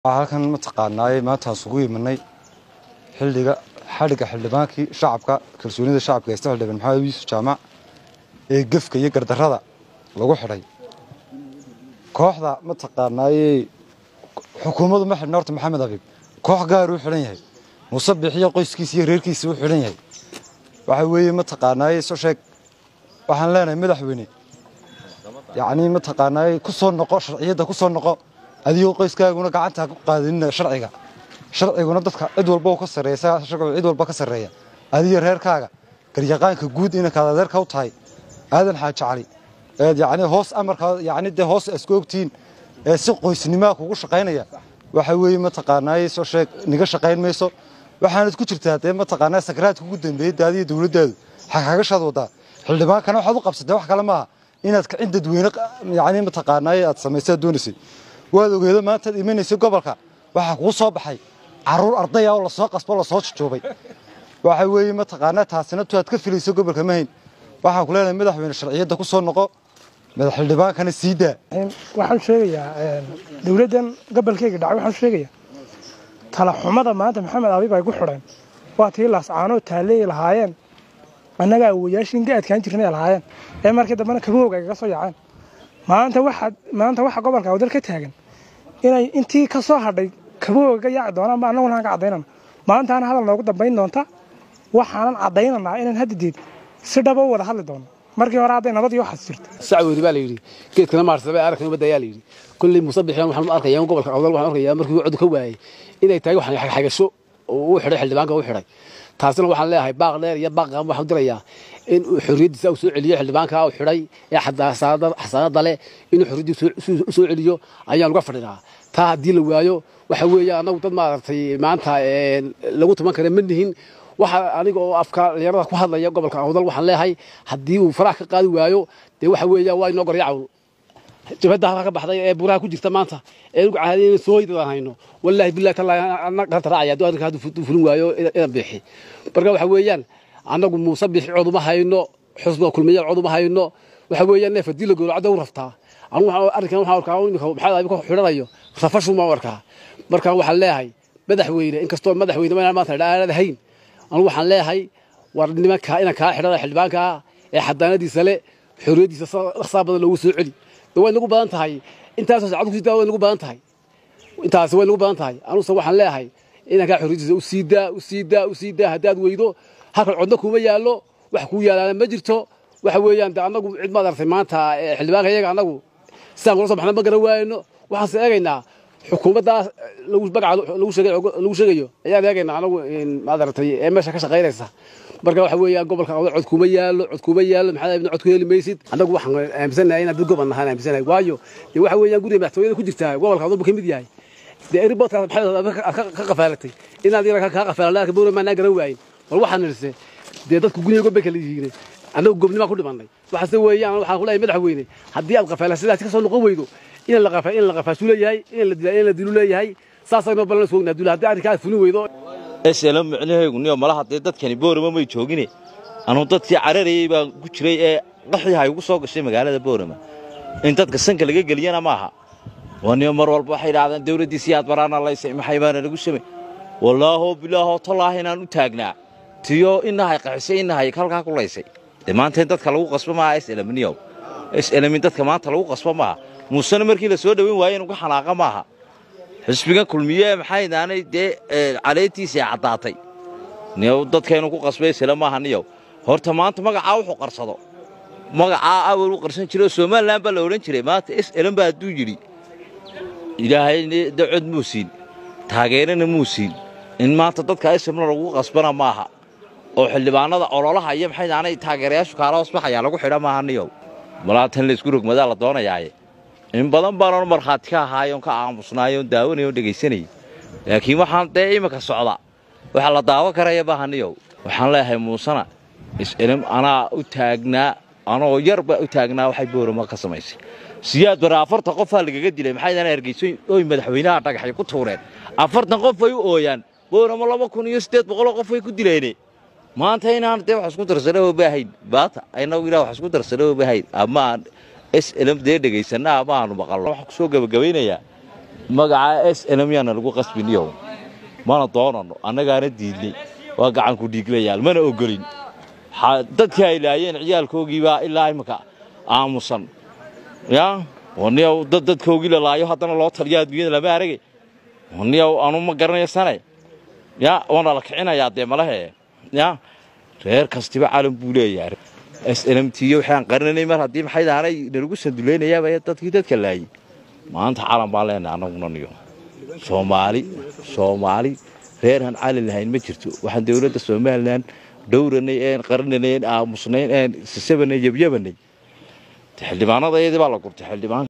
halkan mataqaanaaye maantaan isugu imanay xildhiga xadhigga xildhibaankii shacabka kalsoonida shacabka haysta xildhibaan maxamed yuusuf jaamac ee gefka iyo gardarrada lagu xidhay kooxda mataqaanaaye xukuumaddu ma xidhna horta maxamed abiib koox gaaruu xidhan yahay muuse bixiyo qoyskiisa iyo reerkiisa u xidhan yahay waxa weeye mataqaanaaye soo sheeg waxaan leenahay madaxweyne yacnii mataqaanaaye ku soo noqo sharciyadda ku soo noqo adigoo qoyskaaguna gacanta ha ku qaadinina sharciga sharciguna dadka cid walba ka sarreeya sharcigu cid walba ka sarreeya adiga reerkaaga garyaqaanka guud inankaad adeerka u tahay aadan xaaji cali eed yacni hoos amarka yacni dee hoos isku ogtihiin ee si qoysnimaa kugu shaqaynaya waxa weeye mataqaanaaye soo sheeg niga shaqayn mayso waxaanad ku jirtaa dee mataqaanaa sakaraadka ugu dambeeyey daadiya dowladdaadu xagxagashaad wadaa xildhibaankana waxaad u qabsatay wax kale maaha inaad kicin dadweyne yacni mataqaanaaye aad samaysaad doonaysay waad ogeedo maantaad imanaysay gobolka waxaa kuu soo baxay caruur ardaya oo lasoo qasbo lasoo jujuubay waxa weeye mataqaanaa taasina tu aad ka filayso gobolka mahayn waxaan ku leenahay madaxweyne sharciyadda ku soo noqo madax xildhibaankana sii daa waxaan sheegayaa dowladdan gobolkeyga dhacay waxaan sheegayaa talaxumada maanta maxamed abiib ay ku xidheen waa tii laascaanoo taalleey lahaayeen annaga awoyaashiin ga adkaan jirnay lahaayeen ee markii dambena kabowga ay kaga soo yaaceen maanta waxa maanta waxa gobolka awdal ka taagan inay intii ka soo hadhay kabowga ka yaaci doonaan ma annaguna aan ka caddaynana maantaana hadal noogu dambayn doonta waxaanan caddaynanaa inaan haddadeed si dhaba u wada hadli doono markii hore hadday nabad iyo waxaas jirto sacweyri baa la yidhi geedkana maarsaba arkan ubadda ayaa la yidhi kulley muuse bixiyan waxaan arkayaa gobolka awdal waxaan arkayaa markii uu cod ka waayey inay tahay wax xagasho oo uu xidhay xildhibaanka u xidhay taasina waxaan leeyahay baaq dheer iyo baaq qaan waxaan dirayaa in uu xorriyaddiisa uu soo celiyo xildhibaanka uu xidhay ee xasaanada leh inuu xorriyaddiisa u soo celiyo ayaan uga fadhinaa taa haddii la waayo waxa weeye annagu dad maaragtay maanta lagu tuman kara ma nihin waxa aniga oo afka dhalinyarada ku hadlaya gobolka awdal waxaan leeyahay haddii uu farax ka qaadi waayo dee waxa weeya waa inoo goryacawn jabhadda halka ka baxday ee buraha ku jirta maanta ee ugu caadiyay sooyidaan hayno wallaahi billahi tallaahi anna ganta raacaya hadduu arrinka hadduu fulin waayo inaan bixi marka waxa weeyaan annagu muuse bixi cod uma hayno xusba kulmiya cod uma hayno waxa weeyaan neef haddii la gowracdo u raftaa anigu arrinkan waxaan arkaa imika maxamed abi ku xidhanayo rafashu ma arkaa markaan waxaan leeyahay madaxweyne inkastoo madaxweyne ma maanta aanad hayn anigu waxaan leeyahay war nimanka inaan kaa xidhana xildhibaanka ee xadaanadiisa le xorriyaddiisa dhaqsaa badan loogu soo celi way nagu badan tahay intaasoo saacad ku sidaa way nagu badan tahay intaasi way nagu badan tahay anuguse waxaan leeyahay inankaa xorriyaddiisa u sii daa u sii daa u sii daa haddaad weydo halkan codna kuma yaallo wax kuu yaalaana ma jirto waxa weeyaan de annagu cid maad artay maanta xildhibaanka iyaga annagu sidaan kula soo baxna ma garan waayno waxaanse eegaynaa xukuumaddaas lagu sheegayo ayaan eegaynaa anagu maad aragtay ee meesha ka shaqaynaysa marka waxa weeyaan gobolka awdal cod kuma yaallo cod kuma yaallo maxaa ibna cod ku heli maysid annagu waxaan aaminsanahay inaan dad gobol nahaan aaminsanahay waayo dee waxa weeyaan guriga madaxtooyada ku jirtaa gobolka awdal buu ka mid yahay dee eriboodkaas maxaad ka qafaalatay inaad yara kaa qafaalan arka bowra maanaa garan waayin bal waxaan nirse dee dadku guniga gobbay kala yihiin annagu gobnimaa ku dhimannay waxaase weeyaan waxaan ku leeyahay madaxweyne haddii aad qafaalan sidaasi ka soo noqon weydo in la qafaa in la qafaashu leeyahay in la dilaa in la dilu leeyahay saasayno balan isku ognaa dula haddii arrinkaa fulin weydo esela micnahaygu niyo malaha dee dadkani boorama may joogine anuu dadkii cararayey baan ku jiray ee qaxii hay ugu soo gashay magaalada boorama in dadka sanka laga geliyana maaha waa niyo mar walba waxay idhahdeen dawladdiisii aad baraana laysay maxay baana lagu samay wallaaho bilaaho tallaahi inaan u taagnaa tiyo inahay qaxisay inahay halkaa ku laysay dee maanta in dadka lagu qasbo maaha eselmniyow eselmin dadka maanta lagu qasbo maaha muusena markii la soo dhoweyn waaye inu ka xanaaqa maaha xisbigan kulmiye maxay daanay dee caleetiisii caddaatay niyow dadkaynu ku qasbay sila maaha niyow horta maanta magacaa wuxuu qarsado magacaa awal u qarsan jiray oo somalilan baa la odhan jiray maanta s elan baa hadduu yidhi ilaahayna dacod muu siin taageerana muu siin in maanta dadka ismna lagu qasbana maaha oo xildhibaanada ololaha iyo maxay daanay taageerayaashu kaala hoosbaxayaa lagu xidha maaha niyow malaatan laysku rogmadaa la doonayaaye in badan baanan markhaati ka ahaayoon ka aamusnaayoon daawanay oon dhegaysanayay laakiin waxaan dee iminka socda waxa la daawo karaya baahaniyow waxaan leeyahay muusena is-elim anaa u taagnaa anoo yarba u taagnaa waxay boorama ka samaysay siyaad bare afartan qofaa lagaga dilay maxay daan hargeyso oy madaxweynaha dhagaxay ku tuureen afartan qof ay u ooyaan boorama laba kun iyo siddeed boqoloo qof ay ku dileene maanta inaan dee wax isku darsana oo baahayn baata aynagu ilaa wax isku darsana oo baahayn ama aan slm dee dhegaysanna ama aanu maqalno waxaan ku soo gebagabaynayaa magaca s n m yaana lagu qasbiniyow mana doonano annagaana diidnay waa gacanku dhiiglayaal mana ogolin xa- dadkii ay laayeen ciyaalkoogiibaa ilaa imika aamusan ya waniyow dad dadkoogii la laayo haddana loo taliyo adduunyada lama aragay waniyow anu ma garanayo sane ya waana la kicinayaa dee malahe ya reer kastiba calan buu leeyahay s n m t waxaan qarinanay mar haddii maxay daanay nalagu sanduleynayaaba dadkii dadka laayay maanta calan baan leenahay annaguna niyo soomaali soomaali reerhan calan lahayn ma jirto waxaan dowladda somalilan dhowranay een qarinanay een aamusnayn een sisabanay yabyabanay xildhibaanada iyadii baa la gurtay xildhibaan